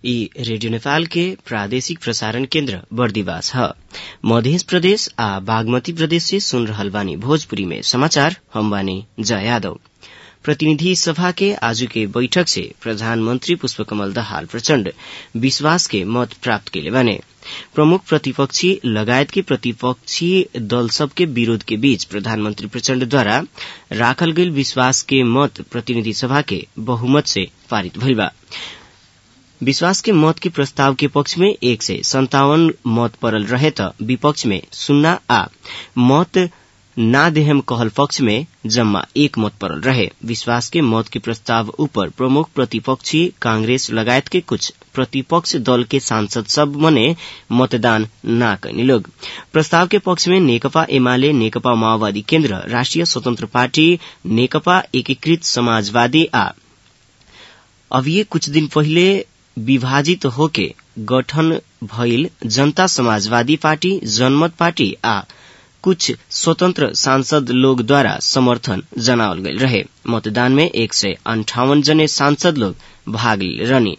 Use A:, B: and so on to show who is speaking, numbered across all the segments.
A: ई रेडियो नेपाल के प्रादेशिक प्रसारण केन्द्र बर्दिवास ह मध्य प्रदेश आ बागमती प्रदेश से सुन रहल बानी भोजपुरी में समाचार हम बानी जया यादव प्रतिनिधि सभा के आजू के बैठक से प्रधानमंत्री पुष्पकमल दाहाल प्रचण्ड विश्वास के मत प्राप्त कैले बाने प्रमुख प्रतिपक्षी लगायत के प्रतिपक्षी दल सबके विरोध के बीच प्रधानमंत्री प्रचण्डद्वारा राखल गईल विश्वास के मत प्रतिनिधि सभा के बहुमत से पारित भइल बा विश्वास के मत के प्रस्ताव के पक्ष में एक सय सन्तावन मत पड़ल रहे त विपक्ष में सुन्ना आ मत ना देहम कहल पक्ष में जम्मा एक मत पड़ल रहे विश्वास के मत के प्रस्ताव ऊपर प्रमुख प्रतिपक्षी कांग्रेस लगायत के कुछ प्रतिपक्ष दल के सांसद सब मने मतदान ना कैनी लोग प्रस्ताव के पक्ष में नेकपा एमाले नेकपा माओवादी केन्द्र राष्ट्रिय स्वतन्त्र पार्टी नेकपा एकीकृत समाजवादी आ अभिये कुछ दिन पहिले विभाजित होके गठन भइल जनता समाजवादी पार्टी जनमत पार्टी आ कुछ स्वतंत्र सांसद लोग द्वारा समर्थन जनावल गईल रहे मतदान में एक सय अंठावन जने सांसद लोग भाग रहनी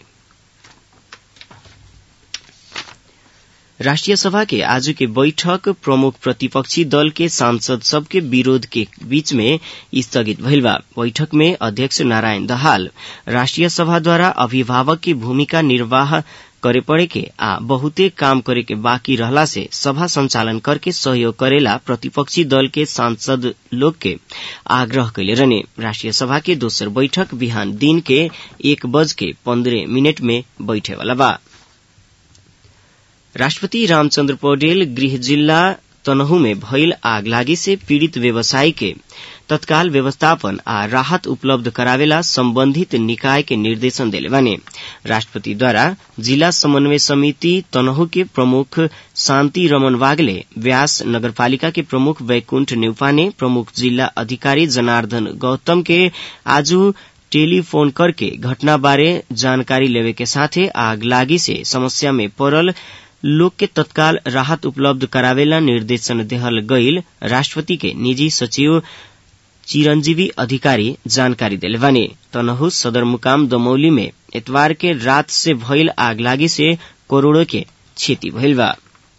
A: राष्ट्रिय सभा के आज के बैठक प्रमुख प्रतिपक्षी दल के सांसद सबके विरोध के बीच में स्थगित भइल बा बैठक में अध्यक्ष नारायण दहाल राष्ट्रिय सभा द्वारा अभिभावक की भूमिका निर्वाह करे पड़े के आ बहुते काम करे के बाकी रहला से सभा संचालन करके सहयोग करेला प्रतिपक्षी दल के सांसद लोग के आग्रह कैले रहने राष्ट्रिय सभा के दोसर बैठक बिहान दिन के एक बज के पन्द्रह मिनट में बैठे वाला बा राष्ट्रपति रामचन्द्र पौडेल गृह जिल्ला तनहु में भइल आगलागी से पीड़ित व्यवसायी के तत्काल व्यवस्थापन आ राहत उपलब्ध करावेला सम्बन्धित निकाय के निर्देशन देले बाने राष्ट्रपति द्वारा जिला समन्वय समिति तनहु के प्रमुख शान्ति रमन वागले व्यास नगरपालिका के प्रमुख वैकुण्ठ नेउपाने प्रमुख जिल्ला अधिकारी जनार्दन गौतम के आज टेलीफोन करके घटना बारे जानकारी लेवे के साथे आगलागी से समस्या में पड़ल लोग के तत्काल राहत उपलब्ध करावेला निर्देशन देहल गईल राष्ट्रपति के निजी सचिव चिरंजीवी अधिकारी जानकारी दिले बानी तनहु सदरमुकाम दमौली में एतवार के रात से भइल आगलागी से करोड़ों के क्षति भइल बा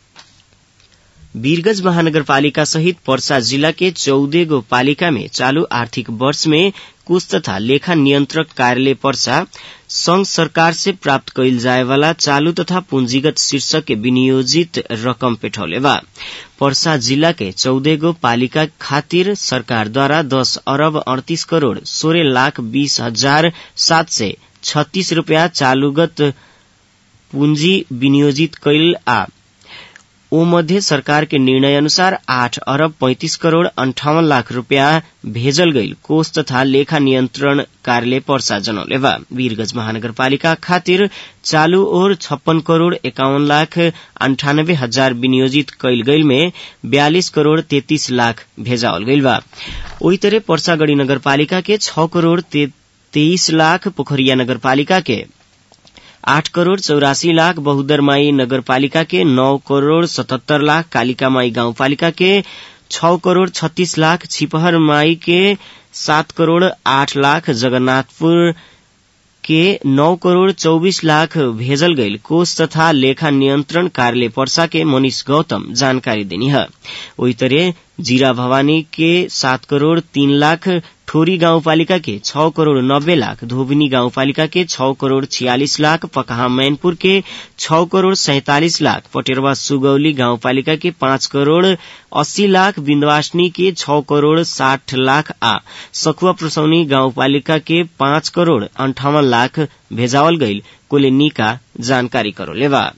A: वीरगंज महानगरपालिका सहित पर्सा जिला के चौदह गो पालिका में चालू आर्थिक वर्ष में कुछ तथा लेखा नियन्त्रक कार्यालय पर्सा संघ सरकार से प्राप्त कैल जाए वाला चालू तथा पूंजीगत शीर्षक के विनियोजित रकम पेठौले बा पर्सा जिला के चौदह गो पालिका खातिर सरकार द्वारा दस अरब अड़तीस करोड़ सोलह लाख बीस हजार सात सय छत्तीस रूपियाँ चालूगत पूंजी विनियोजित कैल आ ओ मध्य सरकार के निर्णय अनुसार आठ अरब पैंतीस करोड़ अंठावन लाख रूपियाँ भेजल गईल कोष तथा लेखा नियन्त्रण कार्यालय पर्सा जनौले बा वीरगंज महानगरपालिका खातिर चालू ओर छप्पन करोड़ एकाउन्न लाख अंठानब्बे हजार विनियोजित कैल गईल में बयालीस करोड़ तैतीस लाख भेजावल गईल बा ओही तरह पर्सागढ़ी नगरपालिका के छ करोड़ तेईस लाख पोखरिया नगरपालिका के आठ करोड़ चौरासी लाख बहुदरमाई नगरपालिका के नौ करोड़ सतहत्तर लाख कालिकामाई गाउँपालिका के छ करोड़ छत्तीस लाख छिपहर माई के सात करोड़ आठ लाख जगन्नाथपुर के नौ करोड़ चौबीस लाख भेजल गईल कोष तथा लेखा नियन्त्रण कार्यालय पर्सा के मनीष गौतम जानकारी देनी है वही तरह जीरा भवानी के सात करोड़ तीन लाख ठोरी गाउँपालिका के छ करोड़ नब्बे लाख धोबिनी गाउँपालिका के छ करोड़ छियालिस लाख पकहा मैनपुर के छ करोड़ सैतालिस लाख पटेरवा सुगौली गाउँपालिका के पाँच करोड़ अस्सी लाख बिन्दवासनी के छ करोड़ साठ लाख आ सखुवा प्रसौनी गाउँपालिका के पाँच करोड़ अंठावन लाख भेजावल गईल कोलेनिका जानकारी करोलेवा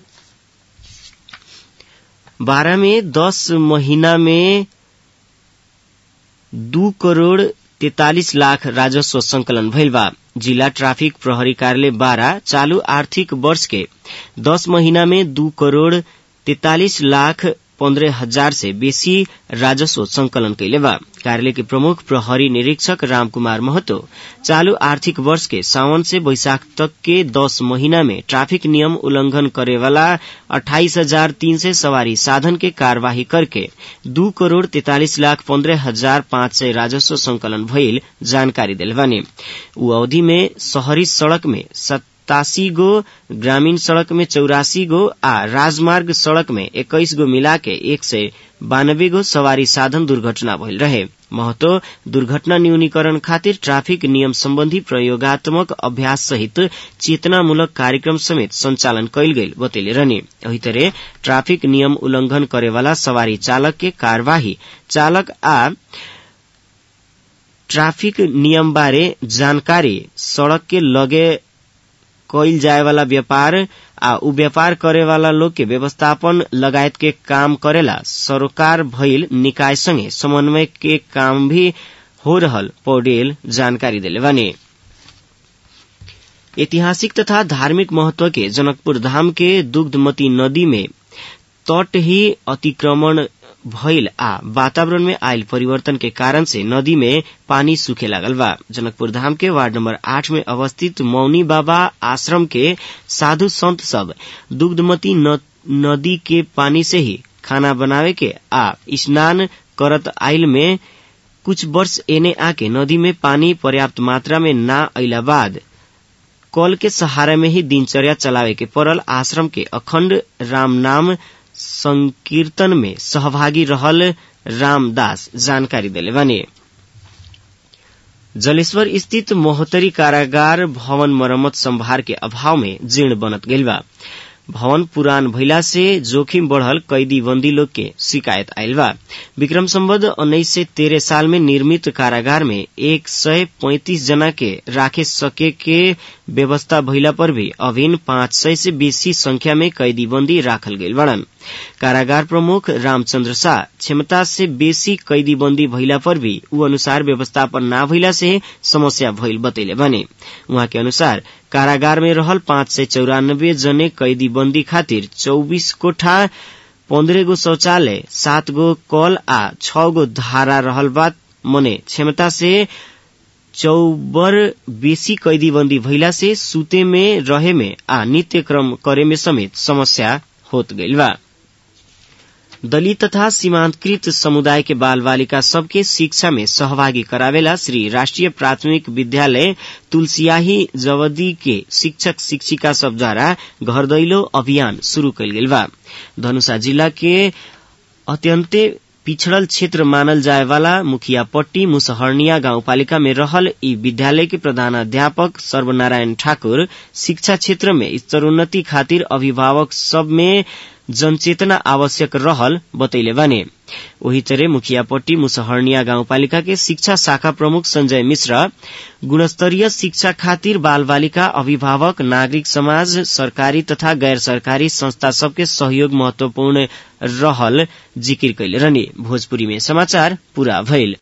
A: बारह में दस महीना में दू करोड़ तैतालिस लाख राजस्व संकलन भइल बा जिला ट्राफिक प्रहरी कार्यालय बारह चालू आर्थिक वर्ष के दस महीना में दू करोड़ तैतालिस लाख पन्द्रह हजार से बेसी राजस्व संकलन कैले बा कार्यालय के प्रमुख प्रहरी निरीक्षक रामकुमार महतो चालू आर्थिक वर्ष के सावन से बैशाख तक के दस महीना में ट्रैफिक नियम उल्लंघन करे वाला अट्ठाईस हजार तीन सय सवारी साधन के कार्यवाही करके दू करोड़ तैतालिस लाख पन्द्रह हजार पाँच सय राजस्व संकलन भइल जानकारी दिले बानी ऊ अवधि में शहरी सड़क में सतासी गो ग्रामीण सड़क में चौरासी गो आ राजमार्ग सड़क में एक्काइस गो मिला के एक सय बानब्बे गो सवारी साधन दुर्घटना भइल रहे महतो दुर्घटना न्यूनीकरण खातिर ट्राफिक नियम सम्बन्धी प्रयोगात्मक अभ्यास सहित चेतनामूलक कार्यक्रम समेत संचालन कैल गईल बतैले रहने एही तरह ट्राफिक नियम उल्लंघन करेवाला सवारी चालक के कार्यवाही चालक आ ट्राफिक नियम बारे जानकारी सड़क के लगे कैल जाए वाला व्यापार आ उ व्यापार करे वाला लोग के व्यवस्थापन लगायत के काम करेला सरोकार भइल निकाय संगे समन्वय के काम भी हो रहल पौडेल जानकारी दिले बानी ऐतिहासिक तथा धार्मिक महत्व के जनकपुर धाम के दुग्धमती नदी में तट ही अतिक्रमण भइल आ वातावरण में आयल परिवर्तन के कारण से नदी में पानी सूखे लागल बा जनकपुर धाम के वार्ड नंबर आठ में अवस्थित मौनी बाबा आश्रम के साधु संत सब दुग्धमती नदी के पानी से ही खाना बनावे के आ स्नान करत आइल में कुछ वर्ष एने आके नदी में पानी पर्याप्त मात्रा में ना अइला बाद कल के सहारा में ही दिनचर्या चलावे के पड़ल आश्रम के अखण्ड राम नाम संकीर्तन में सहभागी रहल रामदास जानकारी दिले बने जलेश्वर स्थित मोहतरी कारागार भवन मरम्मत संभार के अभाव में जीर्ण बनत गइल बा भवन पुरान भइला से जोखिम बढ़ल कैदी बंदी लोग के शिकायत आयल बा विक्रम सम्बद्ध उन्नीस सय तेरह साल में निर्मित कारागार में एक सय पैंतीस जना के राखे सके के व्यवस्था भइला पर भी अभिन पाँच सय से बेसी संख्या में कैदी बंदी राखल गइल बड़न कारागार प्रमुख रामचंद्र शाह क्षमता से बेसी कैदी बंदी भइला पर भी ऊ अनुसार व्यवस्थापन ना भइला से समस्या भइल बतैले बने उहाँ के अनुसार कारागार में रहल पाँच सय चौरानब्बे जने कैदी बंदी खातिर चौबीस कोठा पन्द्रह गो शौचालय सात गो कल आ छ गो धारा रहल बात मने क्षमता से चौबर बेसी कैदी बंदी भइला से सुते में रहे में आ नित्य क्रम करे में समेत समस्या होत गइल बा दलित तथा सीमांतकृत समुदाय के बाल बालिका सबके शिक्षा में सहभागी करावेला श्री राष्ट्रिय प्राथमिक विद्यालय तुलसियाही जवदी के शिक्षक शिक्षिका सब द्वारा घर दैलो अभियान शुरू कयल गेल बा धनुषा जिला के अत्यन्ते पिछड़ल क्षेत्र मानल जाए वाला मुखियापट्टी मुसहरनिया गाउँपालिका में रहल ई विद्यालय के प्रधानाध्यापक सर्वनारायण ठाकुर शिक्षा क्षेत्र में स्तरोन्नति खातिर अभिभावक सब में जनचेतना आवश्यक रहल बतैले बाने वही तरह मुखियापट्टी मुसहरनिया गाउँपालिका के शिक्षा शाखा प्रमुख संजय मिश्र गुणस्तरीय शिक्षा खातिर बाल बालिका अभिभावक नागरिक समाज सरकारी तथा गैर सरकारी संस्था सबके सहयोग महत्वपूर्ण रहल जिकिर कैले रहने भोजपुरी में समाचार पूरा भइल